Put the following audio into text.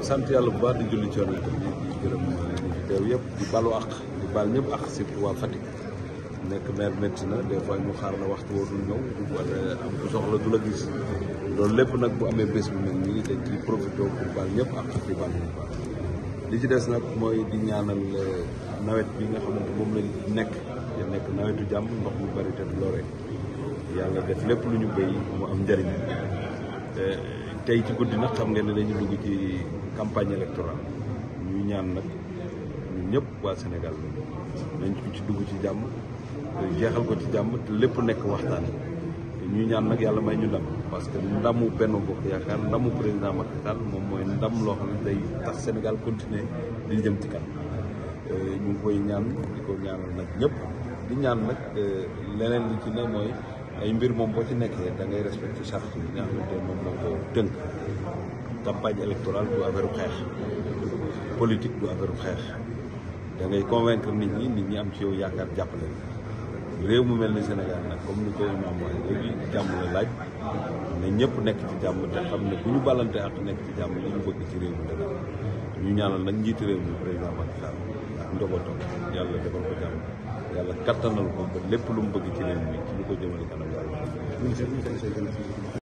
sant yàlla bu baax di julli ci Yonent bi di gërëm ñi fi teew yëpp di balu àq di bal ñëpp àq surtout waa Fatick nekk maire métti na des fois ñu xaar la waxtu woo dul ñëw wala am ku soxla du la gis loolu lépp nag bu amee bés bu mel nii dañ ciy profité pour bal ñëpp àq di bal ñëpp àq li ci des nag mooy di ñaanal nawet bi nga xamante moom lañ nekk te nekk nawetu jàmm ndox mu bari te du lore yàlla def lépp lu ñu béy mu am njëriñ tey ci guddi nag xam ngeen ne dañu dugg ci campagne électorale ñu ñaan nag ñun ñëpp waa Sénégal nañ ko ci dugg ci jàmm jeexal ko ci jàmm te lépp nekk waxtaan ñu ñaan nag yàlla may ñu ndam parce que ndamu benn bokk yaakaar ndamu président Macky Sall moom mooy ndam loo xam ne day tax Sénégal continuer di jëm ci kanam ñu ngi koy ñaan di ko ñaanal nag ñëpp di ñaan nag leneen li ci ne mooy ay mbir moom boo ci nekkee da ngay respecté charte yi nga xamante moom moo ko tënk campagne électorale du affaire xeex politique du affaire xeex da ngay convaincre nit ñi nit ñi am ci yow yaakaar jàppale réew mu mel ni Sénégal nag comme ni ko imaam waxee léegi jàmm la laaj ne ñëpp nekk ci jàmm te xam ne bu ñu ballante ak nekk ci jàmm li ñu bëgg ci réew mi dana ñu ñaanal nag njiiti réew mi président Macky Sall ak njabootam yàlla defal ko jàmm yàlla kattanal ko ba lépp lu mu bëgg ci réew mi ci lu ko jëmale kanam yàlla